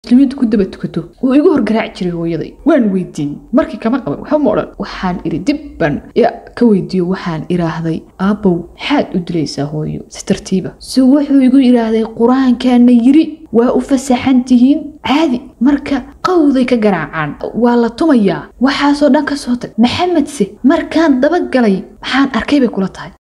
muslimiintu ku daba tukato wuu igu horgaraaci jiray hooyaday waan weydiin markii kama qaban waxba ma odhan waxaan idhi dib baan ya ka weydiiyo waxaan idhaahday aabbow maxaad u dilaysaa hooyo si tartiiba si wuxuu igu idhaahday qur-aankaana yiri waa u fasaxan tihiin caadi marka qawday ka garaacaan waa la tumayaa waxaasoo dhan ka soo tag maxamedse markaan dabagalay maxaan arkay bay kula tahay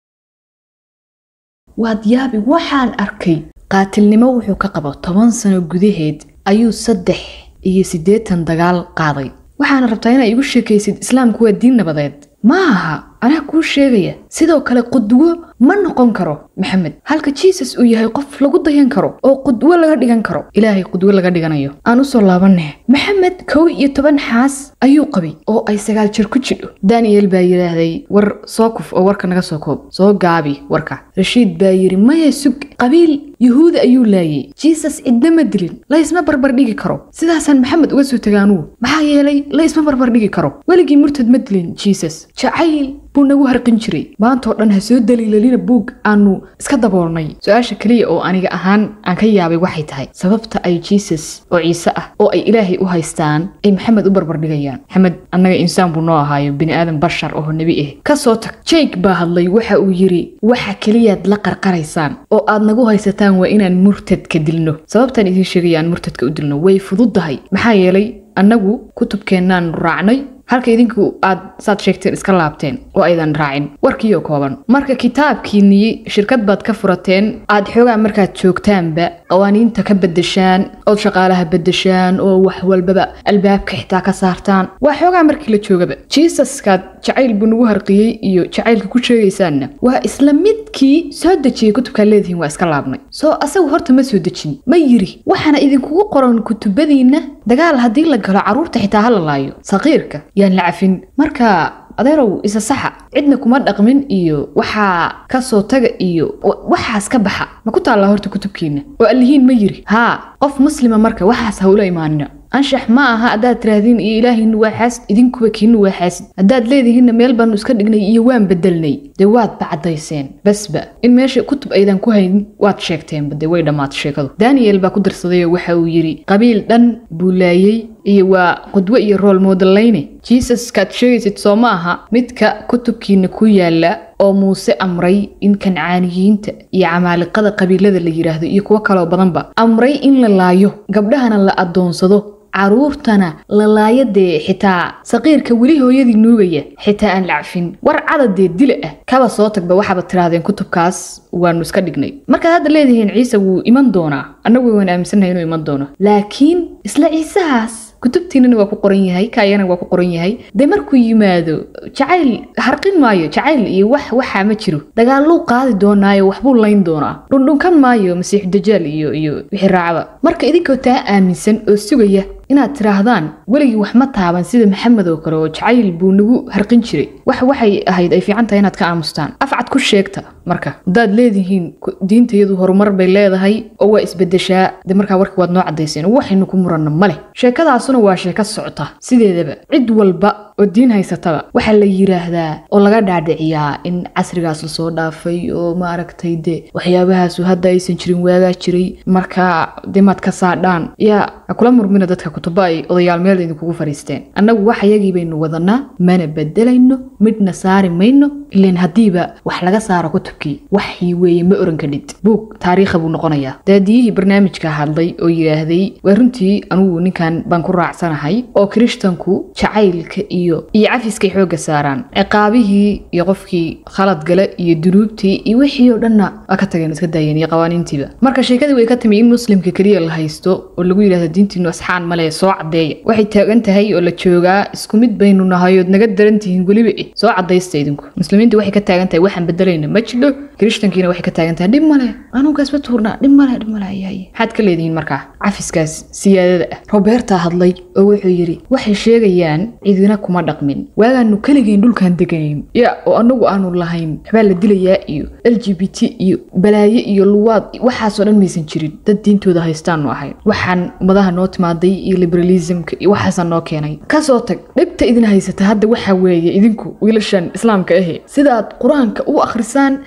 waad yaabi waxaan arkay qaatilnimo wuxuu ka qabo toban sano gudaheed ayuu saddex iyo siddeetan dagaal qaaday waxaana rabtaa inaa igu sheekaysid islaamku waa diin nabadeed ma aha anaa kuu sheegaya sidoo kale qudwo ma noqon karo maxamed halka jisus uu yahay qof lagu dayan karo oo qudwo laga dhigan karo ilaahay qudwo laga dhiganayo aan usoo laabaneh maxamed kow iyo toban xaas ayuu qabay oo ay sagaal jir ku jidho daniel baa yidhaahday war soo kuf oo warka naga soo koob soo gaabi warka rashiid baa yidhi maya sug qabiil yuhuuda ayuu laayay jisus cidna ma dilin laysma barbar dhigi karo sidaasaan maxamed uga soo tagaanugu maxaa yeelay laysma barbar dhigi karo weligii murtad ma dilin jisus jacayl buu nagu harqin jiray maantoo dhan ha soo daliilalina buug aanu iska daboolnay su-aasha keliya oo aniga ahaan aan ka yaabay waxay tahay sababta ay jisus oo ciise ah oo ay ilaahay u haystaan ay maxamed u barbardhigayaan maxamed annaga insaan buu noo ahaayo bini aadan bashar oo nebi ah ka soo tag jake baa hadlay waxa uu yidhi waxa keliyaad la qarqaraysaan oo aad nagu haysataan waa inaan murtadka dilno sababtaan idiin sheegaya aan murtadka u dilno way fududdahay maxaa yeelay annagu kutubkeennaanu raacnay halka idinku aad saad sheegteen iska laabteen oo aydan raacin warkiioo kooban marka kitaabkiinnii shirkad baad ka furateen aad xoogaa markaad joogtaanba qawaaniinta ka beddeshaan ood shaqaalaha beddeshaan oo wax walbaba albaabka xitaa ka saartaan waa xoogaa markii la joogaba jisaskaad jacayl buu nagu harqiyey iyo jacaylka ku sheegaysaanna waa isla midkii soo dejiyey kutubkaad leedihiin waa iska laabnay soo asagu horta ma soo dejin ma yiri waxaana idinkugu qoran kutubadiinna dagaal haddii la galo carruurta xitaa ha la laayo saqiirka yaan la cafin marka adeerow isa saxa cidna kuma dhaqmin iyo waxaa ka soo taga iyo waxaas ka baxa ma ku taallaa horta kutubkiinna oo allihiin ma yiri haa qof muslima marka waxaas hawla imaanina anshax ma aha haddaad tiraahdiin iyo ilaahaynu waa xaasid idinkuba kiinu waa xaasid haddaad leedihiinna meel baanu iska dhignay iyo waan bedelnay dee waadba caddayseen basba in meesha kutub aydan ku haynin waad sheegteenba dee way dhammaatay sheekadu daniel baa ku darsadayoo waxa uu yidhi qabiil dhan buu laayey iyo waa qudwo iyo rool moodallayne jisaskaad sheegaysid soo ma aha midka kutubkiina ku yaala oo muuse amray in kancaaniyiinta iyo camaaliqada qabiilada la yidhaahdo iyo kuwo kaloo badanba amray in la laayo gabdhahana la addoonsado caruurtana lalaayo dee xitaa saqiirka weli hooyadii nuugaya xitaa aan lacfin war cadadee dila ah kaba soo tagba waxaaba tirahdeen kutubkaas waanu iska dhignay markaad hadda leedihiin ciise wuu iman doonaa annagu waan aaminsannahay inuu iman doono laakiin isla ciisahaas kutubtiinana waa ku qoran yahay kaayana waa ku qoran yahay dee markuu yimaado jacayl harqin maayo jacayl iyo wax waxaa ma jiro dagaaluu qaadi doonaayo waxbuu layn doonaa dhundhunkan maayo masiixu dajaal iyo iyo wixii raacaba marka idinkoo taa aaminsan oo sugaya inaad tidhaahdaan weligii wax ma taaban sida maxamed oo kale oo jacayl buu nagu harqin jiray wax waxay ahayd ay fiican tahay inaad ka aamustaan afcad ku sheegta marka haddaad leedihiin diintayadu horumar bay leedahay oo waa isbedeshaa dee markaa warkii waad noo caddayseen waxaynu ku muranna ma leh sheekadaasuna waa sheeko socota sideedaba cid walba oo diin haysataba waxaa la yidhaahdaa oo laga dhaadhiciyaa in casrigaas lasoo dhaafay oo maaragtay dee waxyaabahaasu hadda aysan jirin waagaa jiray marka dee maad ka saadhaan yaa ha kula murmina dadka kutuba ay odayaal meel idinkugu fadhiisteen annagu wax ayagii baynu wadanaa mana bedelayno midna saari mayno ilan haddiiba wax laga saaro kutubkii waxii weeye ma oran kadhid buug taariikha buu noqonayaa daadiyihii barnaamijka hadlay oo yidhaahday waa runtii anugu ninkan baan ku raacsanahay oo kirishtanku jacaylka iyo iyo cafiskay xoogga saaraan ciqaabihii iyo qofkii khalad gale iyo dunuubtii iyo wixii oo dhanna waa ka tageen iska daayeen iyo qawaaniintiiba marka sheekadii way ka timi in muslimka keliya la haysto oo lagu yidhahdo diintiinu asxaan male soo caddeeya waxay taagan tahay oo la joogaa isku mid baynu nahay ood naga daran tihiin weliba eh soo caddaysta idinku muslimiintu waxay ka taagan tahay waxaan bedelayna ma jidho kirishtankiina waxay ka taagan tahay dhib male anugaas ma tuurnaa dhib male dhib male ayaye maxaad ka leedihiin markaa cafiskaas siyaadada ah roberta hadlay oo wuxuu yidhi waxay sheegayaan cidina kuma dhaqmin waagaanu keligeen dhulkaan deganayn ya oo anagu aanu lahayn waxbaa la dilayaa iyo l g b t iyo balaaye iyo luwaad waxaasoo dhan maysan jirin dad diintooda haystaanu ahayn waxaan ummadaha noo timaaday iyo liberalismka iyo waxaasa noo keenay kasoo tag dhibta idin haysata hadda waxaa weeye idinku wiilashan islaamka ahe sidaad qur-aanka u akhrisaan baad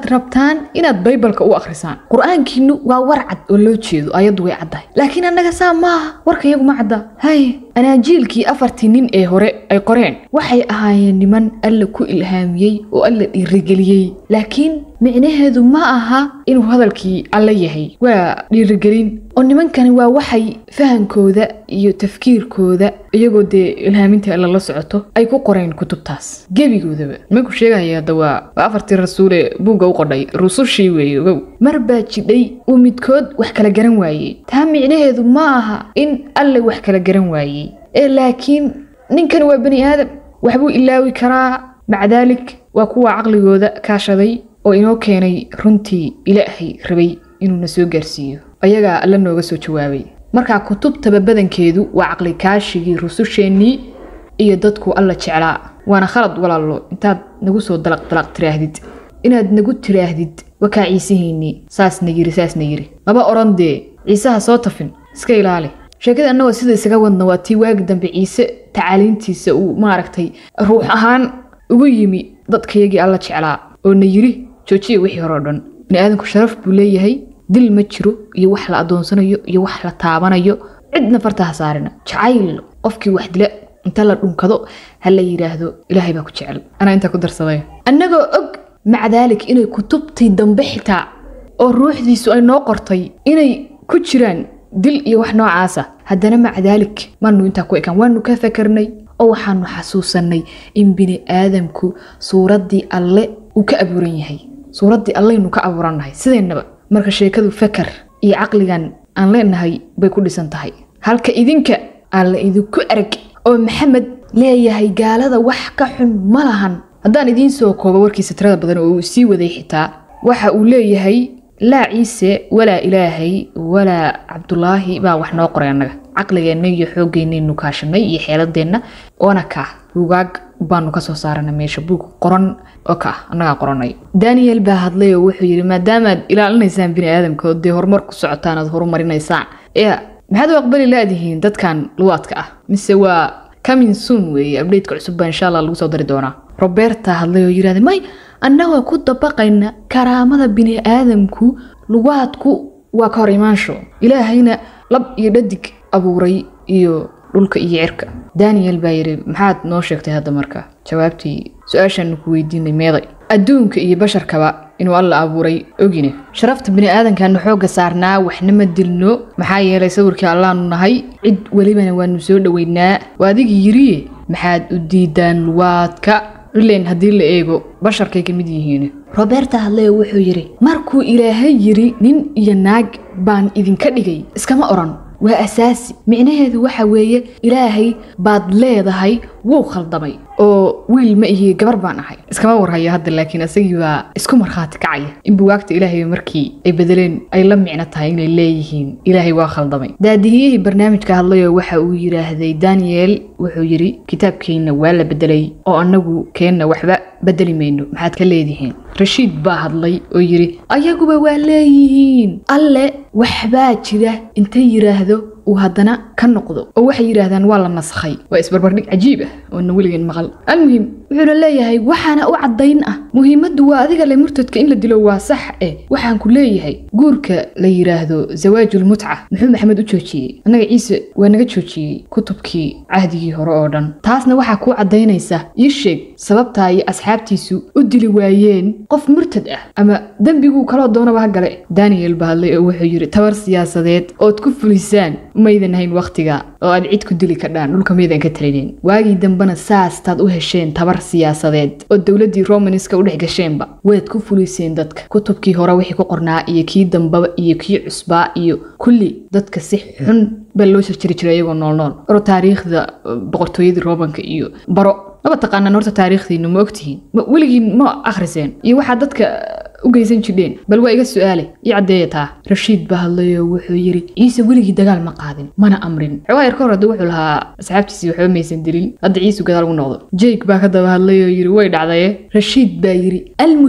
rabtaan inaad baybalka u akhrisaan qur-aankiinu waa war cad oo loo jeedo ayaddu way caddahay laakiin annaga saa maaha warka iyagu ma cadda hay anaajiilkii afartii nin ee hore ay qoreen waxay ahaayeen niman alla ku ilhaamiyey oo alla dhiirigeliyey laakiin micnaheedu ma aha inuu hadalkii alla yahay waa dhiirigelin oo nimankani waa waxay fahankooda iyo tafkiirkooda iyagoo dee ilhaaminta alla la socoto ay ku qoreen kutubtaas gebigoodaba nimanku sheegaya hadda waa waa afartii rasuule buugga u qodhay rusushii weeye ogow mar baa jidhay uu midkood wax kala garan waayey taa micnaheedu ma aha in alle wax kala garan waayey ee laakiin ninkani waa bani aadam waxbuu ilaawi karaa maca daalik waa kuwa caqligooda kaashaday oo inoo keenay runtii ilaahay rabay inuuna soo gaarsiiyo ayagaa alla nooga soo jawaabay markaa kutubtaba badankeedu waa caqli kaashigii rususheennii iyo dadku alla jeclaa waana khalad walaalo intaad nagu soo dalaq dalaq tiraahdid inaad nagu tiraahdid wakaa ciisihiinnii saasna yiri saasna yiri maba odhan dee ciisaha soo tafin iska ilaali sheekada annagoo sida isaga wadna waa tii waagi dambe ciise tacaaliintiisa uu maaragtay ruux ahaan ugu yimi dadkayagii alla jeclaa oo na yiri joojiya wixii hore o dhan bini aadanku sharaf buu leeyahay dil ma jiro iyo wax la adoonsanayo iyo wax la taabanayo cidna farta ha saarina jacayl qofkii wax dila inta la dhunkado ha la yidhaahdo ilaahay baa ku jecel anaa intaa ku darsaday annagoo og maca daalik inay kutubtii dambe xitaa oo ruuxdiisu ay noo qortay inay ku jiraan dil iyo wax noocaasa haddana maca daalik maanu intaa ku ekaan waanu ka fakarnay oo waxaanu xasuusannay in bini aadamku suuraddii alle uu ka abuuran yahay suuraddii allaynu ka abuurannahay sideennaba marka sheekadu fakar iyo caqligan aan leenahay bay ku dhisan tahay halka idinka aan la idinku arag oo maxamed leeyahay gaalada wax ka xun ma lahan haddaan idiin soo koobo warkiisa tirada badan oo uu sii waday xitaa waxa uu leeyahay laa ciise walaa ilaahay walaa cabdulaahi baa wax noo qoray annaga caqligeenna iyo xooggeenaynu kaashanay iyo xeeladeenna oona kaa buugaag baanu kasoo saarana meesha buug qoran oo ka ah annagaa qoranay daniel baa hadlay oo wuxuu yidhi maadaamaad ilaalinaysaan bini aadamka oo dee horumar ku socotaan aad horumarinaysaan ya maxaad u aqbali laadihiin dadkan luwaadka ah mise waa coming soon weeye updateka cusub baa insha allah lagu soo dari doonaa roberta hadlay oo yidhahday may annagoo ku dabaqayna karaamada bini aadamku luwaadku waa ka hor imaansho ilaahayna lab iyo dhadig abuuray iyo dhulka iyo cirka daniel baa yidhi maxaad noo sheegtay hadda marka jawaabtii su-aashaanu ku weydiinay meeday adduunka iyo basharkaba inuu alla abuuray ogine sharafta bini aadankaanu xoogga saarnaa waxna ma dilno maxaa yeelay sawirkii allaanu nahay cid welibana waanu soo dhoweynaa waa adigii yiriye maxaad u diidaan luwaadka ileen haddii la eego basharkay ka mid yihiin roberta hadleo wuxuu yidhi markuu ilaahay yidhi nin iyo naag baan idinka dhigay iskama odhan waa asaasi micnaheedu waxa weeye ilaahay baad leedahay wuu khaldamay oo wiil ma ihi gabar baan ahay iskama warhayo hadda laakiin isagii baa isku markhaati kacaya in buwaagta ilaahay markii ay bedeleen ay la micno tahay inay leeyihiin ilaahay waa khaldamay daadihiyihii barnaamijka hadlayoo waxa uu yidhaahday daniel wuxuu yidhi kitaabkeenna waa la bedelay oo annagu keenna waxba bedeli mayno maxaad ka leedihiin rashiid baa hadlay oo yidhi ayaguba waa leeyihiin alle waxbaa jira intay yidhaahdo uu haddana ka noqdo oo waxay yidhaahdaan waa la nasakhay waa isbarbardhig cajiib ah oona weligeen maqal almuhim wuxuuna leeyahay waxaana u caddayn ah muhiimaddu waa adiga le murtadka in la dilo waa sax eh waxaan ku leeyahay guurka la yidhaahdo zawaajulmutca muxuu maxamed u joojiyey annaga ciise waa naga joojiyey kutubkii cahdigii hore oo dhan taasna waxaa kuu caddaynaysa ii sheeg sababtaa iyo asxaabtiisu u dili waayeen qof murtad ah ama dembiguu kaloo doonaba ha gale daniel baa hadlay oo wuxuu yidhi tabar siyaasadeed ood ku fulisaan maydan hayn wakhtiga oo aad cid ku dili kadhaan dhulka maydan ka talinin waagii dambena saastaad u hesheen tabar siyaasadeed oo dowladdii romanska u dhex gasheenba waad ku fuliseen dadka kutubkii hore wixii ku qornaa iyo kii dambaba iyo kii cusbaa iyo kulli dadka si xun baa loo jarjari jiray iyagoo noolnool oro taariikhda boqortooyadii romanka iyo baro maba taqaanaan horta taariikhdiinu ma ogtihiin weligiin ma akhriseen iyo waxaa dadka u geysan jidheen bal waa iga su-aale ii caddeeya taa rashiid baa hadlayoo wuxuu yidhi ciise weligii dagaal ma qaadin mana amrin xoogaa yar ka hor hadda wuxuu lahaa asxaabtiisii waxba maysan dilin hadda ciisu gadaal ugu noqdo jake baa ka daba hadlayoo yidhi way dhacdaye rashiid baa yidhi almuhim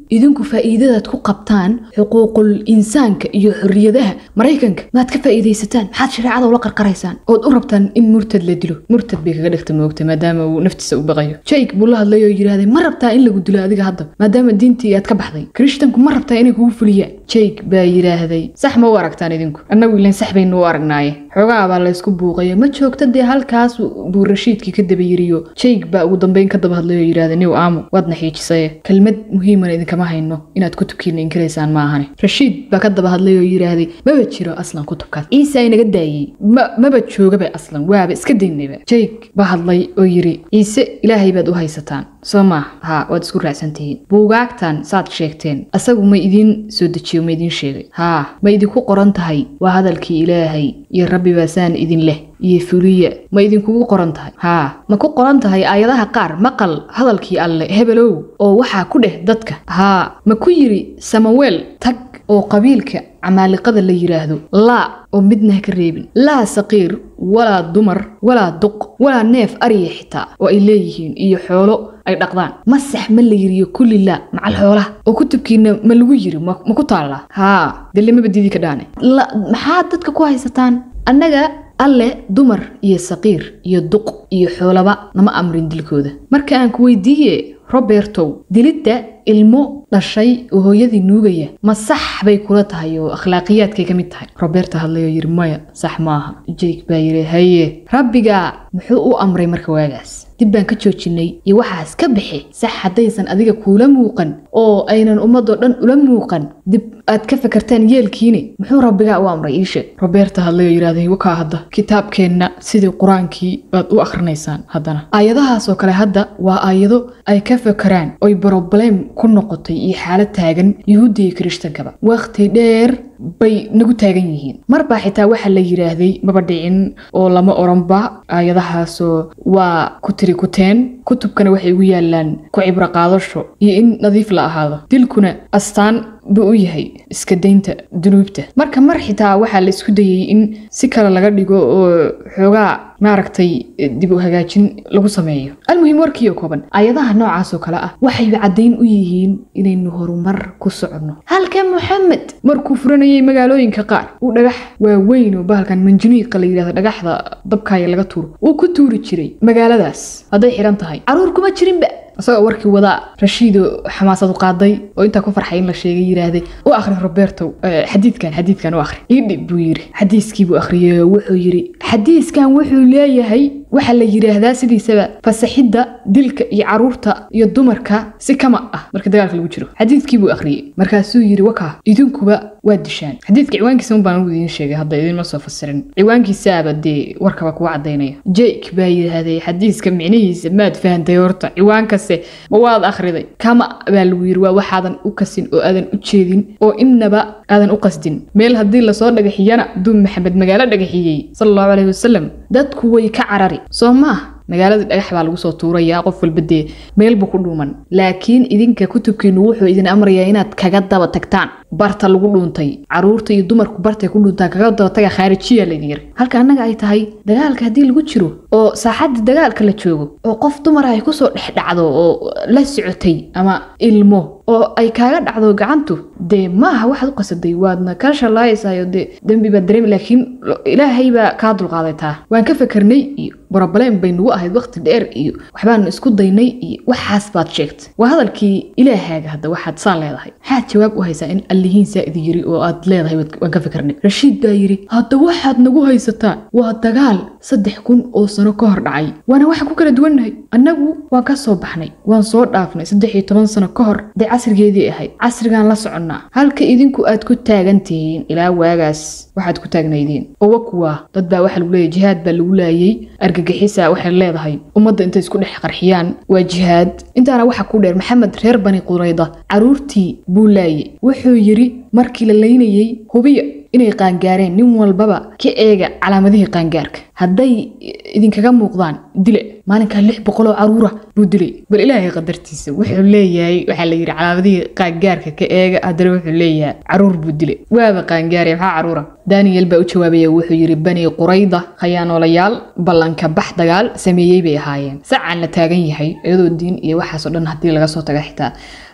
idinku faa'iidadaad ku qabtaan xuquuqul insaanka iyo xorriyadaha maraykanka maad ka faa'iidaysataan maxaad shareecada ula qarqaraysaan ood u rabtaan in murtad la dilo murtad bay kaga dhigta moogta maadaama uu naftiisa u baqayo jake buu la hadlay oo yidhaahday ma rabtaa in lagu dilo adiga hadda maadaama diintii aad ka baxday krishtanku ma rabtaa inay kugu fuliyaan jake baa yidhaahday sax ma u aragtaan idinku annagu ilan sax baynu u aragnaaye xoogaa baa laysku buuqayo ma joogta dee halkaas buu rashiidkii ka daba yiriyo jake baa ugu dambeyn ka daba hadlay oo yidhaahday niw aamu waadna xiijisaye kelmad muhiimana idinkama hayno inaad kutubkiina inkiraysaan ma ahane rashiid baa ka daba hadlay oo yidhaahday maba jiro aslan kutubkaas ciise inaga daayey ma maba joogaba aslan waaba iska daynayba jake baa hadlay oo yidhi ciise ilaahay baad u haysataan soo maa haa waad isku raacsan tihiin buugaagtan saad sheegteen asagu ma idiin soo dejiyo ma idiin sheegay haa ma idinku qoran tahay waa hadalkii ilaahay iyo rabbi baa saan idin leh iyo fuliya ma idinkugu qoran tahay haa ma ku qoran tahay aayadaha qaar maqal hadalkii alle hebelow oo waxaa ku dheh dadka haa ma ku yidhi samaweel tag oo qabiilka camaaliqada la yidhaahdo laa oo midna ha ka reebin laa saqiir walaa dumar walaa duq walaa neef ariya xitaa oo ay leeyihiin iyo xoolo ay dhaqdaan masax ma la yiriyo kulli laa macal xoolaha oo kutubkiina ma lagu yiri ma ku taallaa haa delemaba diidi ka dhaane maxaad dadka ku haysataan annaga alle dumar iyo saqiir iyo duq iyo xoolaba nama amrin dilkooda marka aan ku weydiiye robertow dilidda ilmo dhashay oo hooyadii nuugaya ma sax bay kula tahay oo akhlaaqiyaadkay ka mid tahay roberta hadlay oo yidhi maya sax maaha jake baa yidhi haye rabbigaa muxuu u amray marka waagaas dib baan ka joojinay iyo waxaas ka bixi sax haddaysan adiga kuula muuqan oo aynan ummadoo dhan ula muuqan dib aad ka fakartaan yeelkiine muxuu rabbigaa u amray iisheeg roberta hadlay oo yidhahday wakaa hadda kitaabkeenna sidii qur-aankii baad u akhrinaysaan haddana aayadahaasoo kale hadda waa aayado ay ka fakaraan oy broblem ku noqotay iyo xaalad taagan yuhuudda iyo kirishtankaba wakhti dheer bay nagu taagan yihiin marbaa xitaa waxaa la yidhaahday maba dhicin oo lama oranba aayadahaasoo waa ku tiri kuteen kutubkana waxay ugu yaalaan ku cibro qaadasho iyo in nadiif la ahaado dilkuna astaan buu u yahay iska daynta dunuubta marka mar xitaa waxaa la isku dayay in si kale laga dhigo oo xoogaa maaragtay dib u hagaajin lagu sameeyo almuhim warkiiyo kooban ayadaha noocaas oo kale ah waxayba caddayn u yihiin inaynu horumar ku soconno halka moxamed markuu furanayay magaalooyinka qaar uu dhagax waaweyn oo bahalkan manjuniiqa la yidhahdo dhagaxda dabkaaya laga tuuro uu ku tuuri jiray magaaladaas hadday xidhan tahay caruur kuma jirinba isagoo warkii wadaa rashiido xamaasadu qaaday oo intaa ku farxay in la sheegay yidhaahday u akhri roberto xadiidkan xadiidkan u akhri iidhib buu yidhi xadiiskii buu akhriyey oo wuxuu yidhi xadiiskan wuxuu leeyahay waxaa la yidhaahdaa sidiisaba fasaxidda dilka iyo caruurta iyo dumarka si kama ah marka dagaalka lagu jiro xadiidkii buu akhriyey markaasuu yidhi wakaa idinkuba waa dishaan xadiidka ciwaankiisa un baan idiin sheegay hadda idinma soo fasirin ciwaankiisaaba dee warkaba kuwa caddaynaya jake baa yidhaahday xadiiska micnihiisa maad fahantay horta ciwaankase ma waad akhriday kama baa lagu yidhi waa waxaadan u kasin oo aadan u jeedin oo innaba aadan u qasdin meel haddii lasoo dhagaxiyana duub maxamed magaalo dhagaxiyey sala allahu caleyhi wasalam dadku way ka carari soo maah magaaladii dhagax baa lagu soo tuurayaa qof walba dee meel buu ku dhuuman laakiin idinka kutubkiinu wuxuu idin amrayaa inaad kaga daba tagtaan barta lagu dhuuntay caruurta iyo dumarku bartay ku dhuuntaan kaga daba taga khaarijiya laydin yiri halka annaga ay tahay dagaalka haddii lagu jiro oo saaxadda dagaalka la joogo oo qof dumar ay kusoo dhex dhacdo oo la socotay ama ilmo oo ay kaaga dhacdo gacantu dee maaha waxaad u qasaday waadna ka shalaayaysayo dee dembi baad dareemi laakiin ilaahay baa kaa dulqaaday taa waan ka fakarnay iyo broblem bay nagu ahayd waqti dheer iyo waxbaanu isku daynay iyo waxaas baad sheegtay waa hadalkii ilaahaaga hadda waxaad saa leedahay maxaad jawaab u haysaa in allihiin saa idi yiri oo aad leedahay waan ka fakarnay rashiid baa yidhi hadda waxaad nagu haysataa waa dagaal saddex kun oo sano ka hor dhacay waana waxaan ku kala duwannahay annagu waan ka soo baxnay waan soo dhaafnay saddex iyo toban sano ka hor dee casrigeedii ahayd casrigaan la soconnaa halka idinku aad ku taagan tihiin ilaa waagaas waxaad ku taagnaydeen owa kuwa dad baa waxaa lagu leeyahy jihaad baa lagu laayay argagixisa waxay leedahay ummadda intay isku dhex qarxiyaan waa jihaad intaana waxaa ku dheer maxamed reer bani qurayda caruurtii buu laayay wuxuu yidhi markii la laynayey hubiya inay qaangaareen nin walbaba ka eega calaamadihii qaangaarka hadday idinkaga muuqdaan dile maalinkaa lix boqoloo caruura buu dilay bal ilaahay qadartiisa wuxuu leeyahay waxaa la yidhi calaamadihii qaangaarka ka eega haddana wuxuu leeyahay caruur buu dilay waaba qaangaaraya maxaa caruura daniel baa u jawaabaya wuxuu yidhi bani qurayda khayaanoolayaal ballanka bax dagaal sameeyey bay ahaayeen sacaan la taagan yahay iyadoo diin iyo waxaasoo dhan haddii laga soo taga xitaa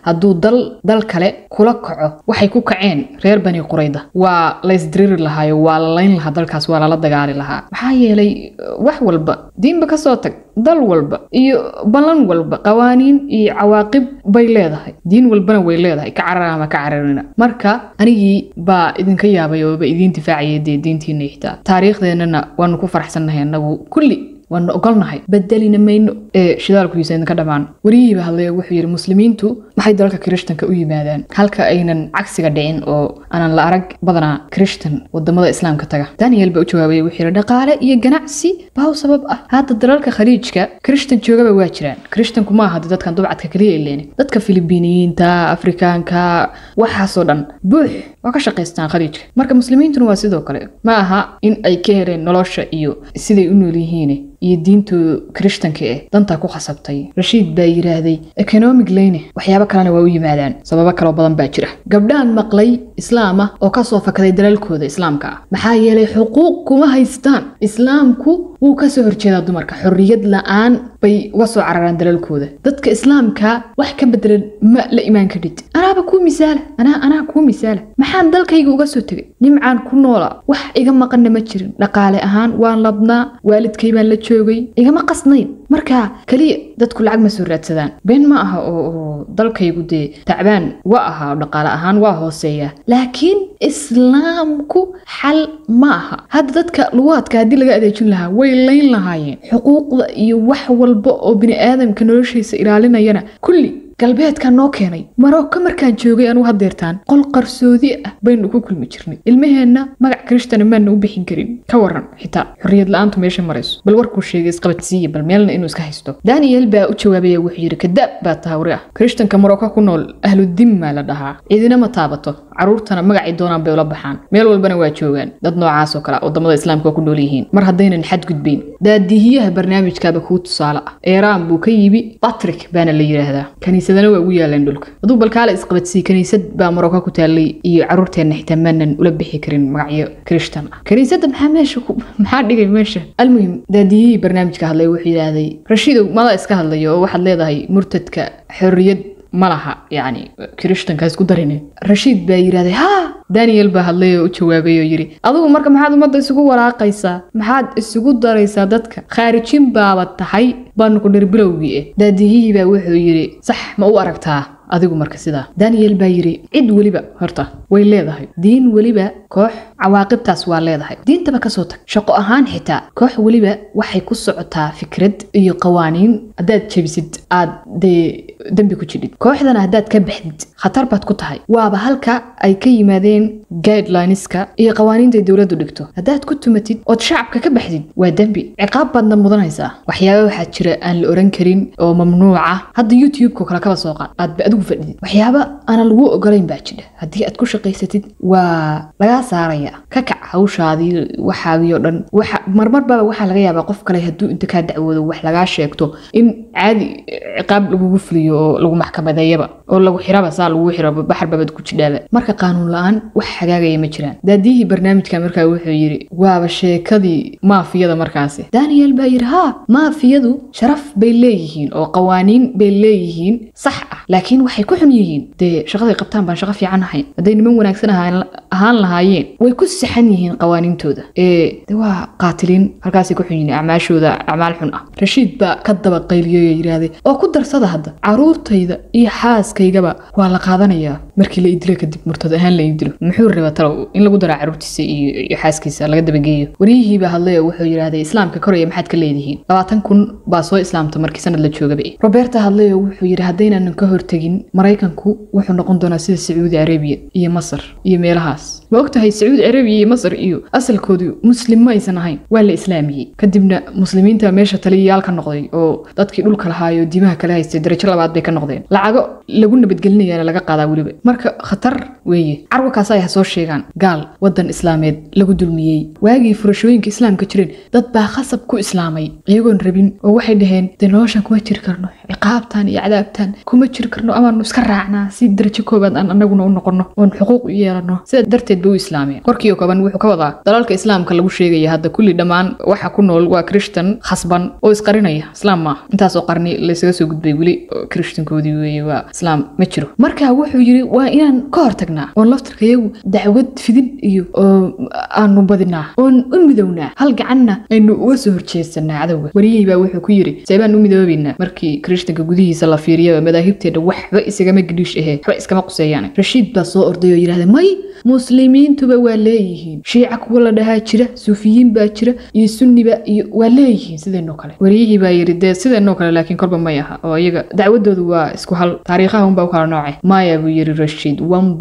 hadduu dal dal kale kula kaco waxay ku kaceen reer bani qurayda waa laysdiriri lahaayo waa la layn lahaa dalkaas waa lala dagaali lahaa maxaa yeelay wax walba diinba kasoo tag dal walba iyo ballan walba qawaaniin iyo cawaaqib bay leedahay diin walbana way leedahay ka carar ama ka cararina marka anigii baa idinka yaabay ooba idiin difaacaya dee diintiina xitaa taariikhdeenana waanu ku faraxsannahay annagu kulli waanu ogolnahay bedelina mayno ee shidaalkuhiisa idinka dhammaan weriyihiiba hadlaya wuxuu yidhi muslimiintu maxay dalalka kirishtanka u yimaadaan halka aynan cagsiga dhicin oo aanan la arag badanaa kirishtan wadamada islaamka taga daniel baa u jawaabaya wuxuu yidhi dhaqaale iyo ganacsi baa u sabab ah hadda dalalka khaliijka kirishtan joogaba waa jiraan kirishtanku ma aha dadkan dubcadka keliya ileeni dadka filibiiniyiinta afrikaanka waxaasoo dhan buux waa ka shaqaystaan khaliijka marka muslimiintuna waa sidoo kale ma aha in ay ka hereen nolosha iyo siday u nool yihiin iyo diintu kirishtanka eh dantaa ku khasabtay rashiid baa yidhaahday economic leyne waxyaabo kalena waa u yimaadaan sababo kaloo badan baa jira gabdhaan maqlay islaam ah oo kasoo fakaday dalalkooda islaamka ah maxaa yeelay xuquuq kuma haystaan islaamku wuu kasoo horjeedaa dumarka xorriyad la-aan bay uga soo cararaan dalalkooda dadka islaamka wax ka bedelan ma la imaan kadhid anaaba kuu misaala anaa anaa kuu misaala maxaan dalkayga uga soo tegay nimcaan ku noola wax iga maqanna ma jirin dhaqaale ahaan waan labnaa waalidkay baan la joogay igama qasnayn marka keliya dadku lacag ma soo raadsadaan been ma aha oo dalkaygu dee tacbaan wa aha oo dhaqaale ahaan waa hooseeya laakiin islaamku xal ma aha hadda dadka luwaadka haddii laga adeejin lahaa way layn lahaayeen xuquuqda iyo wax walba oo bini aadamka noloshiisa ilaalinayana kulli galbeedka noo keenay maroko markaan joogay anugu hadeertaan qol qarsoodi ah baynu ku kulmi jirnay ilmaheenna magac kiristana maana u bixin karin ka waran xitaa xorriyad la-aantu meesha marayso bal warkuu sheegay isqabadsiiya bal meelna inuu iska haysto daniel baa u jawaabaya wuxuu yidhi kadaab baa tahawri ah kirishtanka maroko ku nool ahludimmaa la dhahaa cidina ma taabato caruurtana magacay doonaan bay ula baxaan meel walbana waa joogaan dad noocaasoo kale wadamada islaamka waa ku nool yihiin mar haddaynan xadgudbayn daadihiyaha barnaamijkaaba kuu tusaale ah eeraan buu ka yimi batrik baana la yidhaahdaa kaniisadana waa ugu yaaleen dhulka aduu balkaale isqabadsii kaniisad baa maroko ku taallay iyo caruurteenna xitaa maanan ula bixi karin magacyo kirishtan ah kaniisadda maxaa meesha maxaa dhigay meesha almuhim daadiyihii barnaamijka hadlay wuxuu yidhaahday rashiidow mada iska hadlayo oo waxaad leedahay murtadka xorriyad ma laha yacni kirishtanka isku darine rashiid baa yidhahday haa daniel baa hadlay oo u jawaabay oo yidhi adigu marka maxaad ummadda isugu walaaqaysaa maxaad isugu daraysaa dadka khaarijin baaba tahay baanu ku dhir bilowgii eh daadiyihii baa wuxuu yidhi sax ma u aragtaa adigu marka sidaa daniel baa yidhi cid weliba horta way leedahay diin weliba koox cawaaqibtaas waa leedahay diintaba kasoo tag shaqo ahaan xitaa koox weliba waxay ku socotaa fikrad iyo qawaaniin haddaad jebisid aad dee dembi ku jidhid kooxdana haddaad ka baxdid khatar baad ku tahay waaba halka ay ka yimaadeen guidelineska iyo qawaaniinta dowladdu dhigto haddaad ku tumatid ood shacabka ka baxdid waa dembi ciqaab baadna mudanaysaa waxyaaba waxaa jira aan la oran karin oo mamnuuca hadda youtube-ka kale kaba soo qaad aadba adigu fadhidid waxyaaba aanan lagu ogolayn baa jira haddii aad ku shaqaysatid waa lagaa saaraya ka kac hawshaadii waxaadii oo dhan waxa marmarbaba waxaa laga yaabaa qof kale hadduu inta kaa dacwoodo wax lagaa sheegto in caadi ciqaab lagugu fuliyo oo lagu maxkamadeeyaba oo lagu xiraba saa lagu xiro baxar babad ku jidhaaba marka qaanuun la-aan wax hagaagaya ma jiraan daadiyihii barnaamijka markaa wuxuu yidhi waaba sheekadii maafiyada markaasi daniel baa yidhi haa maafiyadu sharaf bay leeyihiin oo qawaaniin bay leeyihiin sax ah laakiin waxay ku xun yihiin dee shaqaday qabtaan baan shaqo fiican ahayn hadday niman wanaagsan ahaan lahaayeen way ku saxan yihiin qawaaniintooda ee de waa qaatiliin halkaasay ku xun yihiin acmaashooda acmaal xun ah rashiid baa ka daba qayliyoy yidhaahday oo ku darsada hadda caruurtayda iyo xaaskaygaba waa la qaadanayaa markii la idilo kadib murtad ahaan la idilo muxuu rabaa talow in lagu daro caruurtiisa iyo xaaskiisa laga dabageeyo waryihiibaa hadlay oo wuxuu yidhaahday islaamka koraya maxaad ka leedihiin labaatan kun baa soo islaamta markii sanad la joogaba roberta hadlay oo wuxuu yidhi haddaynanan ka hortegin maraykanku wuxuu noqon doonaa sida sacuudi arabiya iyo masar iyo meelahaas ma ogtahay sacuudi arabiya iyo masar iyo asalkoodu muslim ma aysan ahayn waa la islaamiyey kadibna muslimiinta meesha taliyayaal ka noqday oo dadkii dhulka lahaayo diimaha kale haystay darajo labaad bay ka noqdeen lacago lagu nabadgelinayaana laga qaadaa weliba marka khatar weeye carwakaas ay ha soo sheegaan gaal waddan islaameed lagu dulmiyey waagii furashooyinka islaamka jireen dad baa khasab ku islaamay iyagoon rabin oo waxay dhaheen dee noloshan kuma jiri karno ciqaabtan iyo cadaabtan kuma jiri karno amaanu iska raacnaa si darajo koobaad aan anaguna u noqono oon xuquuq u yeelano sidaa darteed ba u islaameen warkii oo kooban wuxuu ka wadaa dalalka islaamka lagu sheegaya hadda kulli dhammaan waxa ku nool waa krishtan khasban oo isqarinaya islaam maaha intaasoo qarni laysaga soo gudbay weli krishtankoodii weeye waa islaam ma jiro marka wuxuu yidhi waa inaan ka hortagnaa oon laftarkayagu dacwad fidin iyo aanu badinaa oon u midownaa hal gacanna aynu uga soo horjeesanaa cadowga wariyihii baa wuxuu ku yidhi seebaan u midoobaynaa markii krishtanka gudihiisa la fiiriya madaahibteedha waxba isagama gidhiish ahee waxba iskama quseeyaan rashiid baa soo orday oo yidhahda may muslimiintuba waa leeyihiin shiica kuwa la dhahaa jira suufiyiin baa jira iyo sunniba iyo waa leeyihiin sideenoo kale wariyihii baa yidhi dee sideenoo kale laakiin kolba may aha oo iyaga dacwadoodu waa isku hal taariikhaha unbaa u kala noocay maya buu yidhi rashiid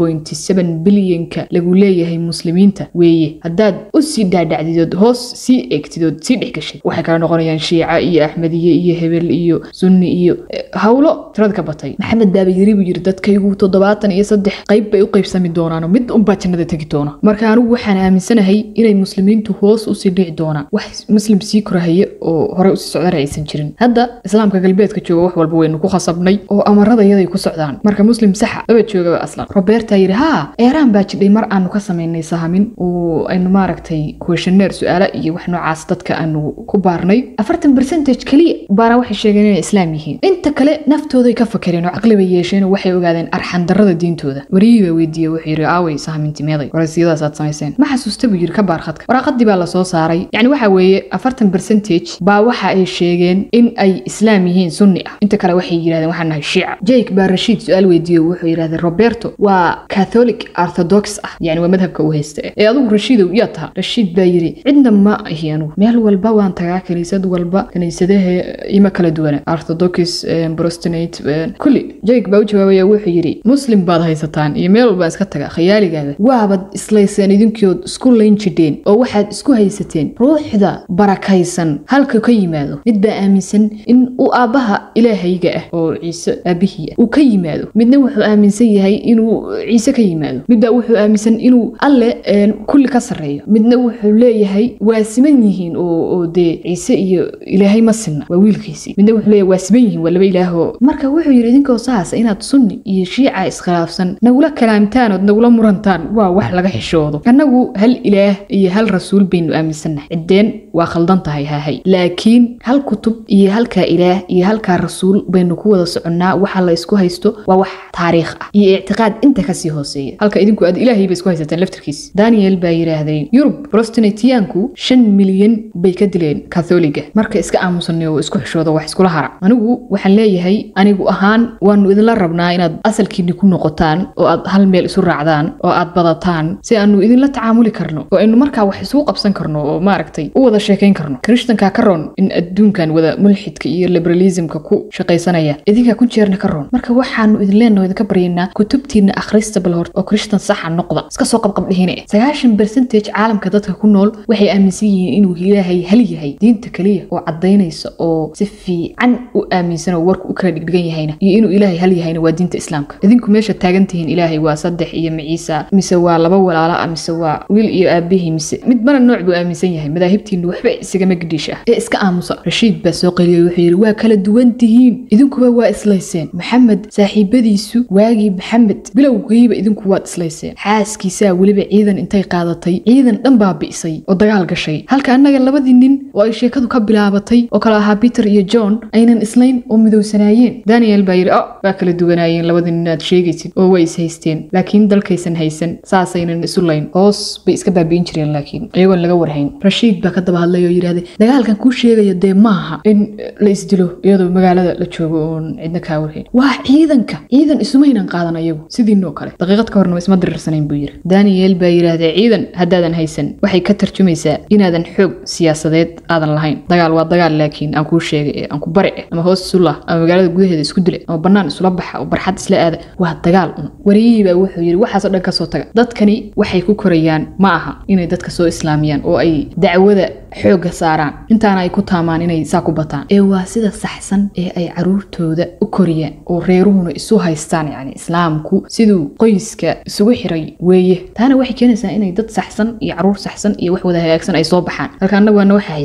bilyanka lagu leeyahay muslimiinta weeye haddaad u sii dhaadhacdidood hoos sii eegtidood sii dhex gashid waxay kala noqonayaan shiica iyo axmediye iyo hebel iyo sunni iyo hawlo tirada ka batay maxamed baaba yiri buu yidhi dadkaygu toddobaatan iyo saddex qayb bay u qaybsami doonaano mid unbaa jannada tegi doona marka anigu waxaan aaminsanahay inay muslimiintu hoos usii dhici doonaan wax muslim sii korahaya oo horey usii socdana aysan jirin hadda islaamka galbeedka jooga wax walba waynu ku khasabnay oo amarada iyaday ku socdaan marka muslim saxa laba joogaba aslan roberta yidhi haa eeraan baa jidhay mar aanu ka samaynay sahamin oo aynu maaragtay questioneer su-aala iyo wax noocaas dadka aanu ku baarnay afartan percentage keliya baana waxay sheegeen inay islaam yihiin inta kale naftooday ka fakereen oo caqli bay yeesheen oo waxay ogaadeen arxandarrada diintooda wariyihii baa weydiiyey wuxuu yidhi aaway sahamintimeeday waraysiyadaas aad samayseen ma xasuusta buu yidhi ka baar khadka waraaqadii baa lasoo saaray yacni waxa weeye afartan percentage baa waxa ay sheegeen in ay islaam yihiin sunni ah inta kale waxay yidhahdeen waxaan nahay shiica jake baa rashiid su-aal weydiiyey wuxuu yidhahdeen roberto waa catholic orthodox ah yani waa madhabka uu haysta ee adigu rashiidow yaa taha rashiid baa yidhi cidna ma ahi anugu meel walba waan tagaa kiniisad walba kiniisadaha ima kala duwana orthodox brostinate kulli jake baa u jawaabaya wuxuu yidhi muslim baad haysataan iyo meel walbaan iska taga khayaaligaaga waabad islayseen idinkood isku layn jidheen oo waxaad isku haysateen ruuxda barakaysan halka ka yimaado mid baa aaminsan in uu aabbaha ilaahayga ah oo ciise aabihii ah uu ka yimaado midna wuxuu aaminsan yahay inuu ciise ka yimaado midbaa wuxuu aaminsan inuu alle kulli ka sarreeyo midna wuxuu leeyahay waa siman yihiin oo dee ciise iyo ilaahay ma sinna waa wiilkiisii midna wuxuu leeyahay waa siman yihiin waa laba ilaahoo marka wuxuu yidhi idinkoo saasa inaad sunni iyo shiica iskhilaafsan nagula kalaamtaan ood nagula murantaan waa wax laga xishoodo annagu hal ilaah iyo hal rasuul baynu aaminsannahay ciddeen waa khaldan tahay hahay laakiin hal kutub iyo halkaa ilaah iyo halkaa rasuul baynu ku wada soconnaa waxa la isku haysto waa wax taariikh ah iyo ictiqaad inta kasii hooseeya halka idinku aad ilaahay bay isku haysateen laftirkiis daniel baa yidhaahday yurub brostinatiyaanku shan milyan bay ka dileen katholiga marka iska aamusanay oo isku xishooda wax iskula hara anigu waxaan leeyahay anigu ahaan waanu idinla rabnaa inaad asalkiinni ku noqotaan oo aad hal meel isu raacdaan oo aad badataan si aanu idinla tacaamuli karno oo aynu markaa wax isugu qabsan karno oo maaragtay u wada sheekayn karno krishtanka ka roon in adduunkan wada mulxidka iyo liberalismka ku shaqaysanaya idinkaa ku jeerna ka roon marka waxaanu idin leenaho idinka baryaynaa kutubtiina akhrista bal hort oo krishtan saxa noqda iska soo qabqabdhihine sagaashan percentage caalamka dadka ku nool waxay aaminsan yihiin inuu ilaahay hal yahay diinta keliya oo caddaynaysa oo si fiican u aaminsan oo warku u kala dhigdhigan yahayna iyo inuu ilaahay hal yahayna waa diinta islaamka idinku meesha taagan tihiin ilaahay waa saddex iyo maciisa mise waa laba walaala ah mise waa wiil iyo aabihii mise midbana nooc buu aaminsan yahay madaahibtiinu waxba isagama gidhiish ah ee iska aamusa rashiid baa soo qeliyey wuxuu yidhi waa kala duwan tihiin idinkuba waa islayseen maxamed saaxiibadiisu waagii maxamed bilowgiiba idinku waad islayseen xaaskiisaa weliba ciidan intay qaadatay ciidan dhan baa bi'say oo dagaal gashay halka annaga labadii nin oo ay sheekadu ka bilaabatay oo kale ahaa peter iyo john aynan islayn oo midowsanaayeen daniel baa yidhi o waa kala duwanaayeen labadii nin aad sheegaysid oo way is haysteen laakiin dalkaysan haysan saasaynan isu layn hoos bay iska baabi'in jireen laakiin iyagoon laga warhayn rashiid baa ka daba hadlay oo yidhahday dagaalkan kuu sheegayo dee maaha in la isdilo iyadoo magaalada la joogo oon cidna kaa warhayn waa ciidanka ciidan isumaynan qaadan ayagu sidiinoo kale daqiiqad ka horna isma diriirsanayn buu yidhi daniel baa yidhaahday ciidan haddaadan haysan waxay ka tarjumaysaa inaadan xoog siyaasadeed aadan lahayn dagaal waa dagaal laakiin aan kuu sheegay ee aan ku bari eh ama hoos isu lah ama magaalada gudaheeda isku dila ama bannaan isula baxa oo barxad isla aada waa dagaal un wariyihii baa wuxuu yidhi waxaasoo dhan kasoo taga dadkani waxay ku korayaan ma aha inay dadka soo islaamiyaan oo ay dacwada xoogga saaraan intaana ay ku taamaan inay saa ku bataan ee waa sida saxsan ee ay caruurtooda u koriyaan oo reeruhuna isu haystaan yacni islaamku siduu qoyska isugu xiray weeye taana waxay keenaysaa inay dad saxsan iyo caruur saxsan iyo wax wada hagaagsan ay soo baxaan halka annagu waana waxa haysan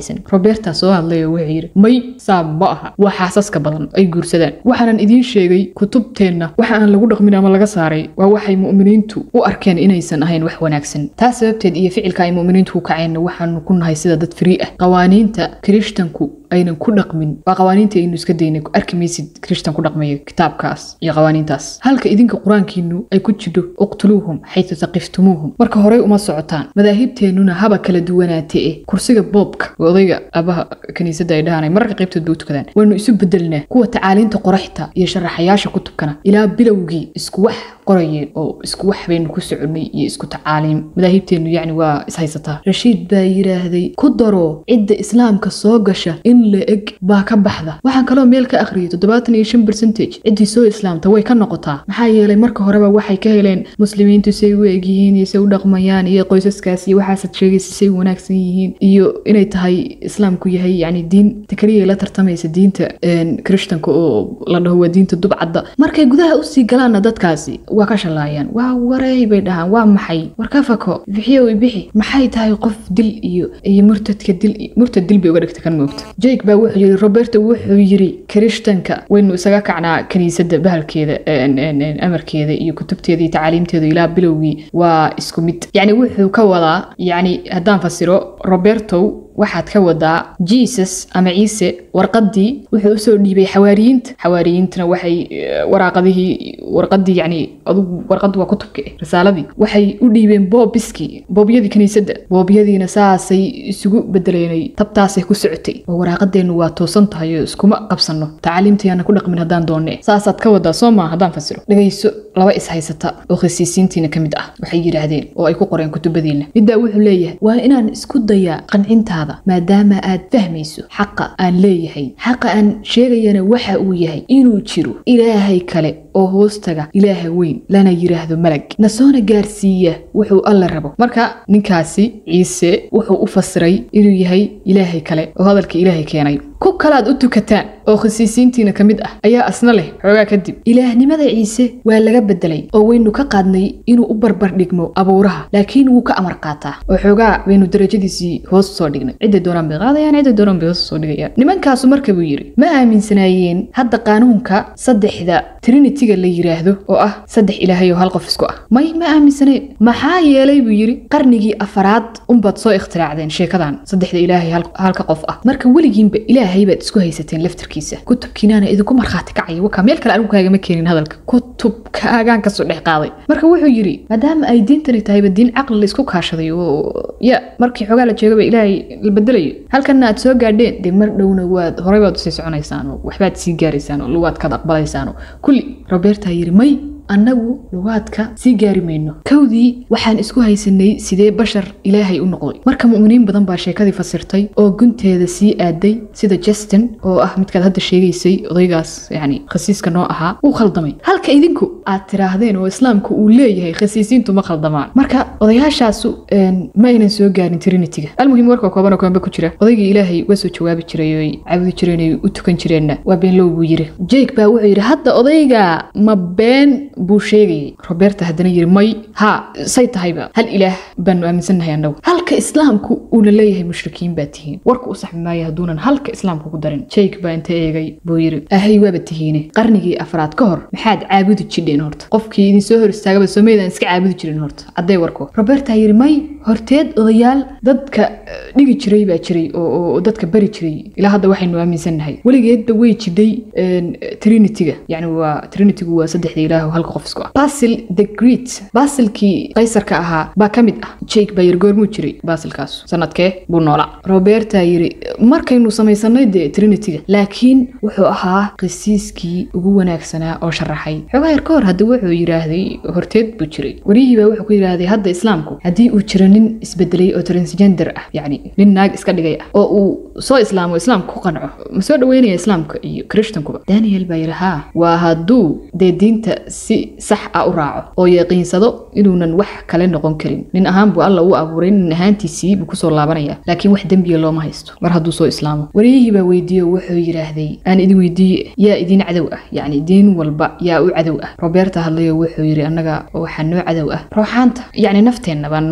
wanaagsan roberta soo hadlay oo wuxuu yidhi may saa ma aha waa xaasaska badan ay guursadaan waxaanan idiin sheegay kutubteenna waxa aan lagu dhaqmin ama laga saaray waa waxay mu'miniintu u arkeen inaysan ahayn wax wanaagsan taas sababteed iyo ficilka ay mu'miniintu ku kaceenna waxaanu ku nahay sida dad frii ah qawaaniinta kirishtanku aynan ku dhaqmin waa qawaaniinta aynu iska daynay arki maysid kirishtan ku dhaqmaya kitaabkaas iyo qawaaniintaas halka idinka qur-aankiinu ay ku jidho uqtuluuhum xaytu taqiftumuuhum marka horey uma socotaan madaahibteennuna haba kala duwanaatee eh kursiga boobka waa odayga aabaha kiniisadda ay dhahanay mararka qaybtood bay u tukadaan waynu isu bedelnaa kuwa tacaaliinta qoraxta iyo sharaxayaasha kutubkana ilaa bilowgii isku wax qorayeen oo isku wax baynu ku soconnay iyo isku tacaaliim madaahibteennu yacni waa ishaysataa rashiid baa yidhaahday ku daro cidda islaamka soo gasha in la eg baa ka baxda waxaan kaloo meel ka akhriyay toddobaatan iyo shan bercentage ciddii soo islaamta way ka noqotaa maxaa yeelay marka horeba waxay ka heleen muslimiintu say u eg yihiin iyo say u dhaqmayaan iyo qoysaskaas iyo waxaasad sheegaysa say wanaagsan yihiin iyo inay tahay islaamku yahay yacni diin ta keliya la tartamaysa diinta kirishtanka oo la dhaho waa diinta dubcadda markay gudaha usii galaanna dadkaasi waa ka shalaayaan waa wareey bay dhahaan waa maxay war ka fako bixiyow ibixi maxay tahay qof dil iyo iyo murtadka dil murtad dil bay uga dhigta kan moogta jake baa wuxuu yidhi roberto wuxuu yidhi kirishtanka waynu isaga kacnaa kiniisadda bahalkeeda amarkeeda iyo kutubteeda iyo tacaaliimteeda ilaa bilowgii waa isku mid yacni wuxuu ka wadaa yacni haddaan fasiro roberto waxaad ka wadaa jesus ama ciise warqadii wuxuu usoo dhiibay xawaariyiinta xawaariyiintana waxay waraaqadihii warqadii yani adugu warqad waa kutubka eh risaaladii waxay u dhiibeen boobiskii boobyadii kiniisadda boobyadiina saasay isugu bedeleenay tabtaasay ku socotay oo waraaqadeennu waa toosan tahay oo iskuma qabsanno tacaaliimtayaana ku dhaqmin haddaan doonne saasaad ka wadaa soo maa haddaan fasiro dhegayso laba is haysata oo khasiisiintiina ka mid ah waxay yidhaahdeen oo ay ku qoreen kutubadiina middaa wuxuu leeyahay waa inaan isku dayaa qancintaada maadaama aad fahmayso xaqa aan leeyahay xaqa aan sheegayana waxa uu yahay inuu jiro ilaahay kale oo hoostaga ilaaha weyn lana yidhaahdo malag na soona gaarsiiya wuxuu alla rabo marka ninkaasi ciise wuxuu u fasiray inuu yahay ilaahay kale oo hadalka ilaahay keenay ku kalaad u tukataan oo khasiisiintiina ka mid ah ayaa asna leh xoogaa kadib ilaahnimada ciise waa laga bedelay oo waynu ka qaadnay inuu u barbar dhigmo abuuraha laakiin wuu ka amar qaataa oo xoogaa baynu darajadiisii hoos soo dhignay cidday doonaan bay qaadayaan cidday doonaan bay hoos soo dhigayaan nimankaasu marka buu yidhi ma aaminsanaayeen hadda qaanuunka saddexda trinitiga la yidhaahdo oo ah saddex ilaahay oo hal qof isku ah may ma aaminsaneen maxaa yeelay buu yidhi qarnigii afaraad unbaad soo ikhtiraacdeen sheekadan saddexda ilaahay halka qof ah marka weligiinba ilaahay baad isku haysateen laftarkiisa kutubkiinaana idinku markhaati kacaya wakaa meel kale anigu kaagama keenin hadalka kutubkaagaan kasoo dhex qaaday marka wuxuu yidhi maadaama ay diintani tahayba diin caqli la isku kaashaday oo ya markii xoogaa la jeegaba ilaahay la bedelayo halkanna aad soo gaadheen dee mar dhowna waad horey baad usii soconaysaan oo waxbaad sii gaaraysaan oo lugaad kaad aqbalaysaan oo kulli roberta yidhi may annagu lugaadka sii gaari mayno kowdii waxaan isku haysanay sidee bashar ilaahay u noqday marka mu'miniin badan baa sheekadii fasirtay oo gunteeda sii aaday sida justin oo ah midkaad hadda sheegaysay odaygaas yacni khasiiska noo ahaa wuu khaldamay halka idinku aad tiraahdeen oo islaamku uu leeyahay khasiisiintu ma khaldamaan marka odayaashaasu ma aynan soo gaarin trinitiga almuhim warka kooban oo koonba ku jira odaygii ilaahay uga soo jawaabi jiray oo ay caabudi jireen ay u tukan jireenna waa beenlow buu yiri jake baa wuxuu yidhi hadda odayga ma been buu sheegayay roberta haddana yiri may ha say tahayba hal ilaah baanu aaminsannahay annagu halka islaamku uuna leeyahay mushrikiin baa tihiin warka u saxmi maayo hadduunan halka islaamku ku darin jake baa inta eegay buu yiri ahay waaba tihiine qarnigii afraad ka hor maxaad caabudi jidheen horta qofkii idin soo hor istaagaba soomaydaan iska caabudi jirin horta cadday warko roberta yiri may horteed odayaal dadka dhigi jiray baa jiray oo dadka bari jiray ilaa hadda waxaynu aaminsannahay weligeedba way jidhay trinitiga yani waa trinitigu waa saddexda ilaah halka qof isku ah basil the great basilkii qaysarka ahaa baa ka mid ah jake baa yiri goormuu jiray basilkaas sanadkee buu noolaa roberta yiri markaynu samaysanay dee trinitiga laakiin wuxuu ahaa qisiiskii ugu wanaagsanaa oo sharaxay xoogaa yar ka hor hadda wuxuu yidhaahday horteed buu jiray wariyihii baa wuxuu ku yidhaahday hadda islaamku haddii uu jiro nin isbedelay oo transgender ah yacni nin naag iska dhigay ah oo uu soo islaamo islaamka ku qanco ma soo dhaweynaya islaamka iyo kirishtankuba daniel baa yidhi haa waa hadduu dee diinta si sax ah u raaco oo yaqiinsado inuunan wax kale noqon karin nin ahaan buu alla u abuuray nin ahaantiisii buu kusoo laabanaya laakiin wax dembiga looma haysto mar hadduu soo islaamo wariyihii baa weydiiye oo wuxuu yidhaahday aan idin weydiiye yaa idin cadow ah yacni diin walba yaa u cadow ah roberta hadlayo wuxuu yidhi annaga waxaa noo cadow ah rooxaanta yacni nafteenna baa noo cadow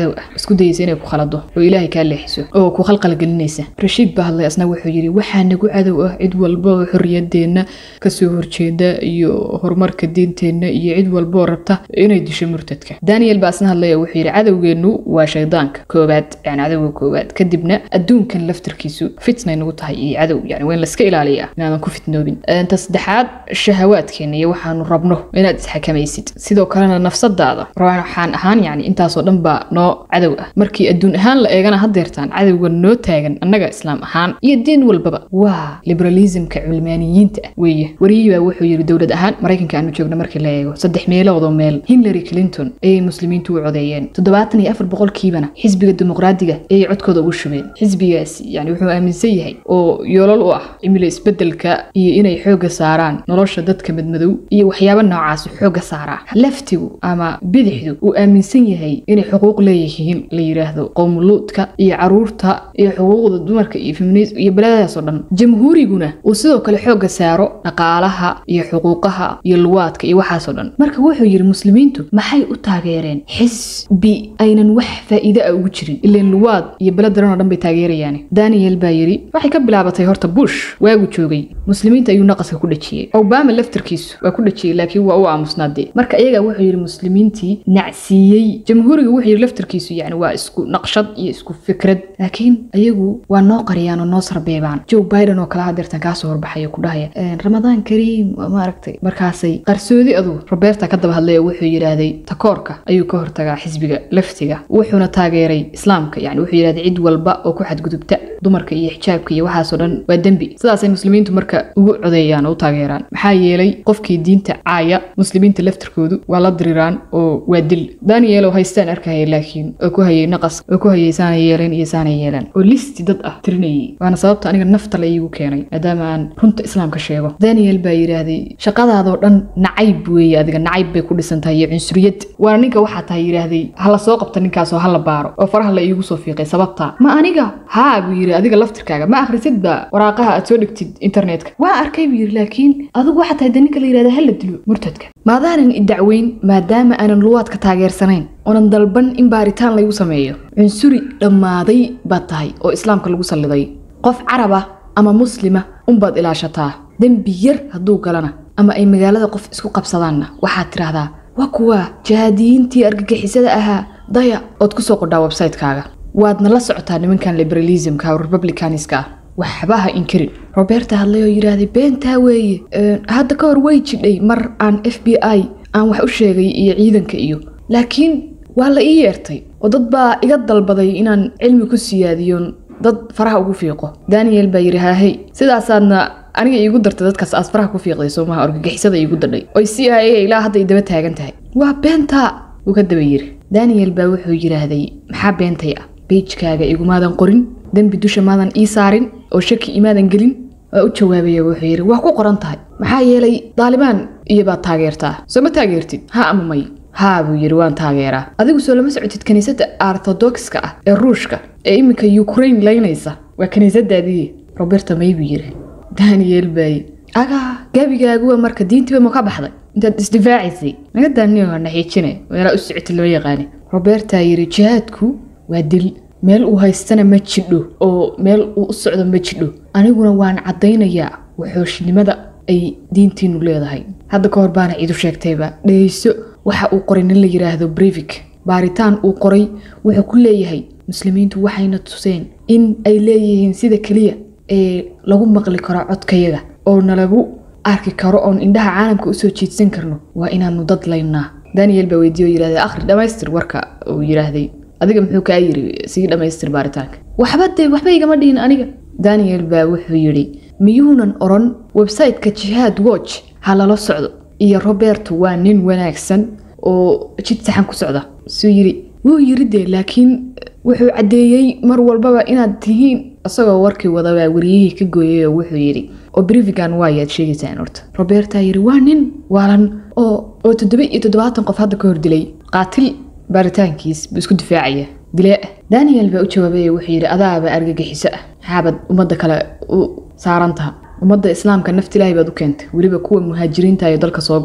cadow ah isku dayeysa inay ku khalado oo ilaahay kaa leexiso oo ku khalqalgelinaysa rashiid baa hadlay asna wuxuu yidhi waxaa nagu cadow ah cid walba oo xorriyadeenna kasoo horjeeda iyo horumarka diinteenna iyo cid walba oo rabta inay disho murtadka daniel baa asna hadlay oo wuxuu yidhi cadowgeennu waa shaydaanka koowaad yani cadowga koowaad kadibna adduunkan laftarkiisu fitnay nagu tahay iyo cadow yani waa in laska ilaaliyaa inaadan ku fitnoobin ta saddexaad shahawaadkeena iyo waxaanu rabno inaad isxakamaysid sidoo kalena nafsadaada waxaan ahaan yani intaasoo dhan baa noo cadow ah markii adduun ahaan la eegana hadeertaan cadowga noo taagan annaga islaam ahaan iyo diin walbaba waa liberalismka culmaaniyiinta ah weeye wariyihii baa wuxuu yidhi dowlad ahaan maraykanka aanu joogno markii la eego saddex meeloodoo meel hillary clinton ayay muslimiintu u codeeyeen toddobaatan iyo afar boqolkiibana xisbiga dimuqraadiga ayay codkooda ugu shubeen xisbigaasi yani wuxuu aaminsan yahay oo yoolal u ah cimilo isbedelka iyo inay xoogga saaraan nolosha dadka madmadow iyo waxyaabo noocaas xoogga saaraa laftigu ama bidixdu uu aaminsan yahay inay xuquuq leeyihiin la yidhaahdo qowmuluudka iyo caruurta iyo xuquuqda dumarka iyo feminism iyo beledadaasoo dhan jamhuuriguna uu sidoo kale xoogga saaro dhaqaalaha iyo xuquuqaha iyo luwaadka iyo waxaasoo dhan marka wuxuu yidhi muslimiintu maxay u taageereen xisbi aynan wax faa'iide ah ugu jirin ileen luwaad iyo beled daran oo dhan bay taageerayaan daniel baa yidhi waxay ka bilaabatay horta bush waagu joogay muslimiinta ayuu naqaska ku dhajiyey obama laftarkiisu waa ku dhajiyey laakiin waa u aamusnaadee marka iyaga wuxuu yidhi muslimiintii nacsiiyey jamhuuriga wuxuu yidhi laftarkiisu yani waa isku naqshad iyo isku fikrad laakiin ayagu waa noo qariyaan oo noo sarbeebaan joe biden oo kale hadeertan kaasoo horbaxaya ku dhahaya ramadaan kariim maaragtay markaasay qarsoodi adu roberta ka daba hadlay oo wuxuu yidhaahday takoorka ayuu ka hortagaa xisbiga laftiga wuxuuna taageeray islaamka yani wuxuu yidhahday cid walba oo ku xadgudubta dumarka iyo xijaabka iyo waxaasoo dhan waa dembi sidaasay muslimiintu marka ugu codeeyaan oo u taageeraan maxaa yeelay qofkii diinta caaya muslimiinta laftarkoodu waa la diriraan oo waa dil daniel oo haystaan arkaya laakiin oo ku hayay naqas oo ku hayay saana yeeleen iyo saana yeeleen oo listi dad ah tirinayay waana sababta aniga nafta la iigu keenay maadaama aan runta islaamka sheego daniel baa yidhaahday shaqadaadoo dhan nacayb weeye adiga nacayb bay ku dhisan tahay iyo cunsuriyad waana ninka waxaa tahay yidhaahday hala soo qabta ninkaasoo hala baaro oo faraha la iigu soo fiiqay sababta ma aniga haa buu yidhi adiga laftirkaaga ma akhrisidba waraaqaha aad soo dhigtid internetka waa arkay buu yidhi laakiin adigu waxaa tahay de ninka la yidhahda hala dilo murtadka maadaanan idacweyn maadaama aanan luwaadka taageersanayn oonan dalban in baaritaan laygu sameeyo cunsuri dhammaaday baad tahay oo islaamka lagu salliday qof carab ah ama muslima unbaad ilaashataa dembi yar hadduu galana ama ay magaalada qof isku qabsadaanna waxaad tidhaahdaa waa kuwa jihaadiyiintii argagixisada ahaa daya ood ku soo qodhaa websaytekaaga waadna la socotaa nimankan liberalismka oo republicaniska ah waxba ha inkarin roberta hadlay oo yidhaahday beentaa weeye hadda ka hor way jidhay mar aan f b i aan wax u sheegay iyo ciidanka iyo laakiin waa la ii yeertay oo dad baa iga dalbaday inaan cilmi ku siyaadiyo dad faraha ugu fiiqo daniel baa yidhi haahey sidaasaadna aniga iigu dartay dadkaas aad faraha ku fiiqday soomaha orgagixisada iigu dadhay oy c i a ilaa hadda daba taagan tahay waa beentaa uu ka daba yiri daniel baa wuxuu yidhaahday maxaa beentay ah beijkaaga igumaadan qorin dembi dusha maadan ii saarin oo shaki imaadan gelin waa u jawaabaya wuxuu yidhi waa ku qoran tahay maxaa yeelay daalibaan iyo baad taageertaa soo ma taageertid ha ama may haa buu yidhi waan taageeraa adigu soo lama socotid kiniisadda ortodokska ah ee ruushka ee iminka ukrain laynaysa waa kiniisadaadii roberta may buu yidhi daniel baay agaa gabigaaguwa marka diintiiba ma ka baxday intaad isdifaacaysay naga daaniyo naxiijine meelaa u socotid lama yaqaani roberta yidhi jihaadku waa dil meel uu haystana ma jidho oo meel uu u socdo ma jidho aniguna waan caddaynayaa waxooshnimada ay diintiinu leedahay hadda ka hor baana ciidu sheegtayba dhegeyso waxa uu qoray nin la yidhaahdo brevik baaritaan uu qoray wuxuu ku leeyahay muslimiintu waxayna tuseen in ay leeyihiin sida keliya ee lagu maqli karo codkayaga oo nalagu arki karo oon indhaha caalamka usoo jiidsan karno waa inaanu dad laynaa daniel baa weydiiye oo yidhahday akhri dhammaystir warka uu yidhaahday adiga muxuu kaa yiri sii dhammaystir baaritaanka waxba dee waxba igama dhihin aniga daniel baa wuxuu yidhi miyuunan oran websiteka jihaad watch ha lala socdo iyo roberto waa nin wanaagsan oo jid saxan ku socda suu yidhi wuu yiri dee laakiin wuxuu caddeeyey mar walbaba inaad tihiin isagoo warkii wadabaa wariyihii ka gooyay oo wuxuu yidhi oo brivigan waayaad sheegaysaan horta roberta yidhi waa nin waalan oo oo toddoba iyo toddobaatan qof hadda ka hor dilay qaatil baaritaankiis buu isku difaacaya dilee ah daniel baa u jawaabay wuxuu yidhi adaaba argagixiso ah maxaabad ummadda kale u saaran taha ummadda islaamka nafti ilaahay baad u keentay weliba kuwa muhaajiriinta iyo dalka soo gala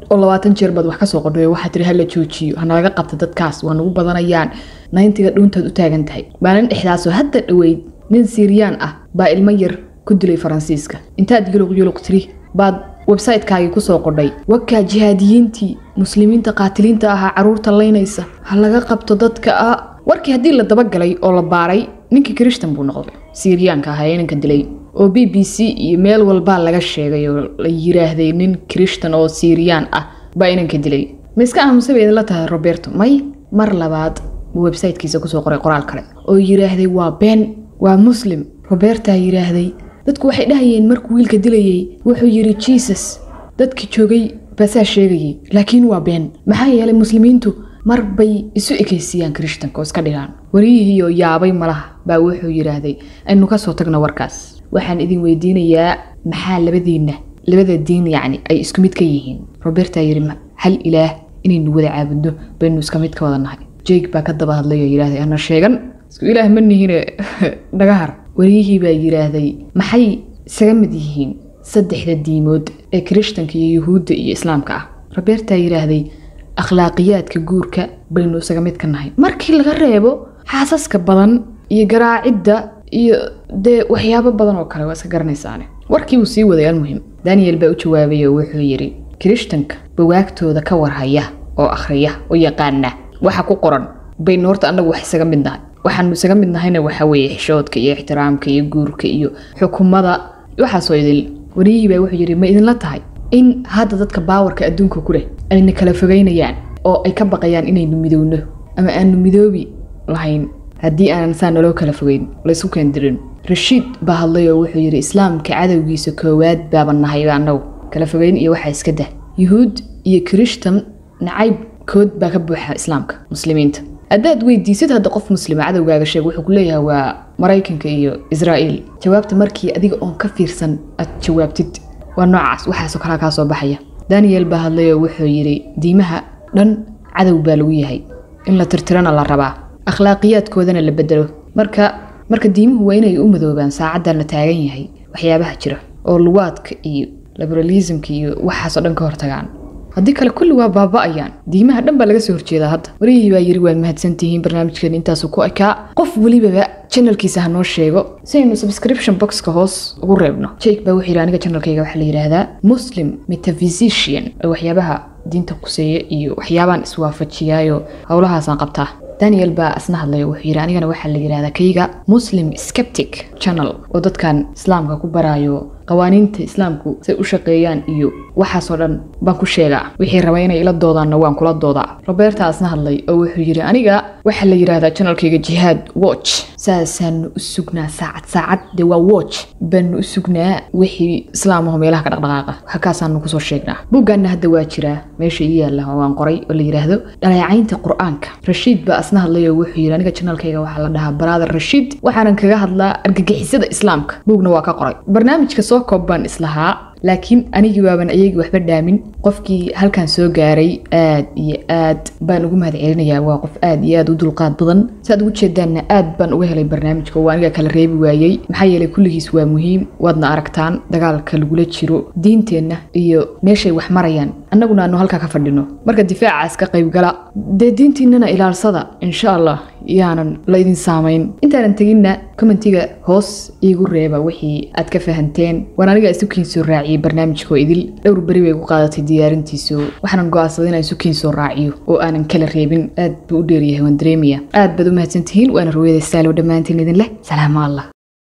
oo labaatan jeer baad wax ka soo qordhay waxaa tiri hala joojiyo hanalaga qabta dadkaas waa nagu badanayaan nayntiga dhuuntaad u taagan tahay maalin dhexdaasoo hadda dhoweyd nin siiriyaan ah baa ilmo yar ku dilay faransiiska intaad yuluq yuluq tiri baad websaytekaagii kusoo qordhay wakaa jihaadiyiintii muslimiinta qaatiliinta ahaa caruurta laynaysa ha laga qabto dadka ah warkii haddii la dabagalay oo la baaray ninkii kirishtan buu noqday siiriyaanka ahaa ee ninka dilay oo b b c iyo meel walbaa laga sheegay oo la yiraahday nin kirishtan oo siiriyaan ah baa inanka dilay ma iska aamusa bay idinla tahay roberto may mar labaad buu websaytekiisa kusoo qoray qoraal kale oo yiraahday waa been waa muslim robertaa yiraahday dadku waxay dhahayeen markuu wiilka dilayay wuxuu yidhi jesus dadki joogay baasaa sheegayay laakiin waa been maxaa yeelay muslimiintu mar bay isu ekaysiiyaan kirishtanka oo iska dhigaan wariyihiioo yaabay malaha baa wuxuu yidhaahday aynu ka soo tagno warkaas waxaan idin weydiinayaa maxaa labadiinna labada diin yacni ay isku mid ka yihiin robertaa yidhi hal ilaah inaynu wada caabudno baynu iska mid ka wada nahay jake baa ka daba hadlay oo yidhahday ana sheegan isku ilaah ma nihine dhagahar wariyihii baa yidhaahday maxay isaga mid yihiin saddexda diimood ee kirishtanka iyo yuhuudda iyo islaamka ah robertaa yidhaahday akhlaaqiyaadka guurka baynu isaga mid ka nahay markii laga reebo xaasaska badan iyo garaacidda iyo dee waxyaabo badan oo kale waa iska garanaysaane warkii uu sii waday almuhim daniel baa u jawaabay oo wuxuu yidhi kirishtanka bawaagtooda ka warhaya oo akhriya oo yaqaana waxa ku qoran baynu horta annagu wax isaga mid nahay waxaanu isaga mid nahayna waxa weeye xishoodka iyo ixtiraamka iyo guurka iyo xukumada waxaasoo idil wariyihii baa wuxuu yidhi ma idinla tahay in hadda dadka baawarka adduunka ku leh ayna kala fogeynayaan oo ay ka baqayaan inaynu midowno ama aanu midoobi lahayn haddii aanan saa naloo kala fogeyn laysku keendirin rashiid baa hadlay oo wuxuu yidhi islaamka cadowgiisa koowaad baaba nahayba annagu kala fogeyn iyo waxaa iska dah yuhuud iyo kirishtan nacayb kood baa ka buuxa islaamka muslimiinta haddaad weydiisid hadda qof muslima cadowgaaga sheeg wuxuu ku leeyahay waa maraykanka iyo israa'iil jawaabta markii adiga oon ka fiirsan aad jawaabtid waa noocaas waxaasoo kalaa kaa soo baxaya daniel baa hadlay oo wuxuu yidhi diimaha dhan cadow baa lagu yahay in la tirtirana la rabaa akhlaaqiyaadkoodana la bedelo marka marka diimuhu waa inay u madoobaan saacaddan la taagan yahay waxyaabaha jira oo luwaadka iyo liberalismka iyo waxaasoo dhan ka hortagaan haddii kale kulli waa baaba'ayaan diimaha dhan baa laga soo horjeedaa hadda wariyihii baa yidhi waad mahadsantihiin barnaamijkeena intaasu ku ekaa qof welibaba janalkiisa ha noo sheego si aynu subscription boxka hoos ugu reebno jake baa wuxuu yidhi aniga janalkayga waxaa la yidhaahdaa muslim metaphysician oo waxyaabaha diinta kuseeya iyo waxyaabaan iswaafajiyaayo howlahaasaan qabtaa daniel baa isna hadlay wuxuu yidhi anigana waxaa la yidhahdaa kayga muslim skeptic channel oo dadkan islaamka ku baraayo qawaaniinta islaamku say u shaqeeyaan iyo waxaasoo dhan baan ku sheegaa wixii raba inay ila doodaanna waan kula doodaa roberta isna hadlay oo wuxuu yidhi aniga waxaa la yidhahdaa janalkayga jihaad watch saasaanu u sugnaa saacad saacad dee waa watch baanu u sugnaa wixii islaamaho meelaha ka dhaqdhaqaaqa halkaasaanu kusoo sheegnaa buuggaanna hadda waa jiraa meesha ii yaalla waan qoray oo la yidhaahdo dhaleecaynta qur-aanka rashiid baa isna hadlay oo wuxuu yidhi aniga janalkayga waxaa la dhahaa baraader rashiid waxaanan kaga hadlaa argagixisada islaamka buugna waa ka qoray barnaamijka soo koob baan islahaa laakiin anigii waaban ayagii waxba dhaamin qofkii halkan soo gaaray aad iyo aad baan ugu mahad celinayaa waa qof aad iyo aad u dulqaad badan saaad ugu jeedaanna aad baan uga helay barnaamijka waa aniga kala reebi waayey maxaa yeelay kulligiis waa muhiim waadna aragtaan dagaalka lagula jiro diinteenna iyo meeshay wax marayaan annaguna aanu halkaa ka fadhino marka difaacaas ka qaybgala dee diintiinnana ilaalsada insha allah yaanan laydin saamayn intaanan teginna commentiga hoos iigu reeba wixii aad ka fahanteen waan aniga isukiin soo raaciyey barnaamijkoo idil dhowr beri bay gu qaadatay diyaarintiisu waxaanan go'aansaday inaan isukiin soo raaciyo oo aanan kala reebin aad buu u dheeryahay waan dareemaya aad baad u mahadsantihiin waana rooyada saalow dhammaantiin idin leh salaamo allah